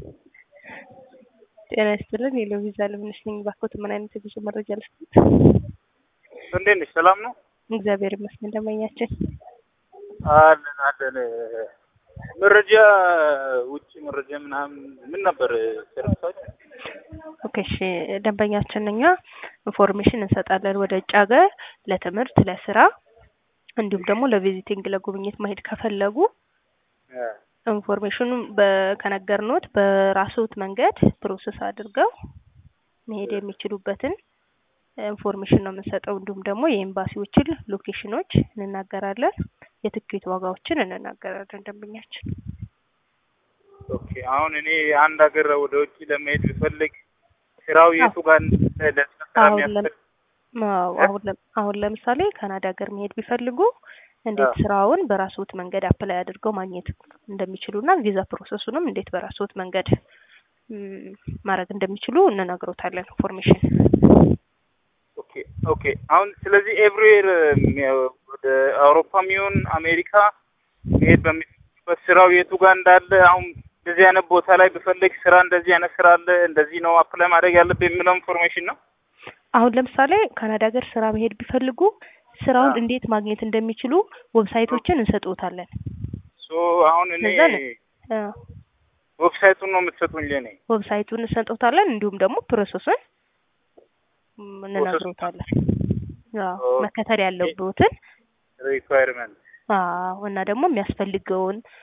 ጤና ይስጥልን የሎቪዛ ልምነሽ ነኝ። ባኮት ምን አይነት የጉዞ መረጃ ልስጥት? እንዴት ነሽ? ሰላም ነው? እግዚአብሔር ይመስገን። ደንበኛችን አለን አለን። መረጃ ውጭ መረጃ ምናምን ምን ነበር ሰርቪሳችሁ? ኦኬ እሺ፣ ደንበኛችን እኛ ኢንፎርሜሽን እንሰጣለን ወደ ውጭ ሀገር ለትምህርት፣ ለስራ እንዲሁም ደግሞ ለቪዚቲንግ ለጉብኝት መሄድ ከፈለጉ ኢንፎርሜሽኑን ከነገርኖት በራስዎት መንገድ ፕሮሰስ አድርገው መሄድ የሚችሉበትን ኢንፎርሜሽን ነው የምንሰጠው። እንዲሁም ደግሞ የኤምባሲዎችን ሎኬሽኖች እንናገራለን፣ የትኬት ዋጋዎችን እንናገራለን። ደንበኛችን ኦኬ። አሁን እኔ አንድ ሀገር ወደ ውጭ ለመሄድ ብፈልግ ስራው የቱ ጋር ለስራ የሚያስፈልግ አሁን ለምሳሌ ካናዳ ሀገር መሄድ ቢፈልጉ እንዴት ስራውን በራስዎት መንገድ አፕላይ አድርገው ማግኘት እንደሚችሉና ቪዛ ፕሮሰሱንም እንዴት በራስዎት መንገድ ማድረግ እንደሚችሉ እንነግሮታለን ኢንፎርሜሽን። ኦኬ ኦኬ። አሁን ስለዚህ ኤቭሪዌር ወደ አውሮፓም ይሁን አሜሪካ መሄድ በሚፈልጉበት ስራው የቱ ጋር እንዳለ አሁን እንደዚህ አይነት ቦታ ላይ ብፈልግ ስራ እንደዚህ አይነት ስራ አለ እንደዚህ ነው አፕላይ ማድረግ ያለብህ የሚለው ኢንፎርሜሽን ነው። አሁን ለምሳሌ ካናዳ ሀገር ስራ መሄድ ቢፈልጉ ስራውን እንዴት ማግኘት እንደሚችሉ ዌብሳይቶችን እንሰጥዎታለን። ሶ አሁን እኔ ዌብሳይቱን ነው የምትሰጡኝ ለኔ? ዌብሳይቱን እንሰጥዎታለን እንዲሁም ደግሞ ፕሮሰሱን እንነግሮታለን። መከተል ያለብዎትን ሪኳየርመንት እና ደግሞ የሚያስፈልገውን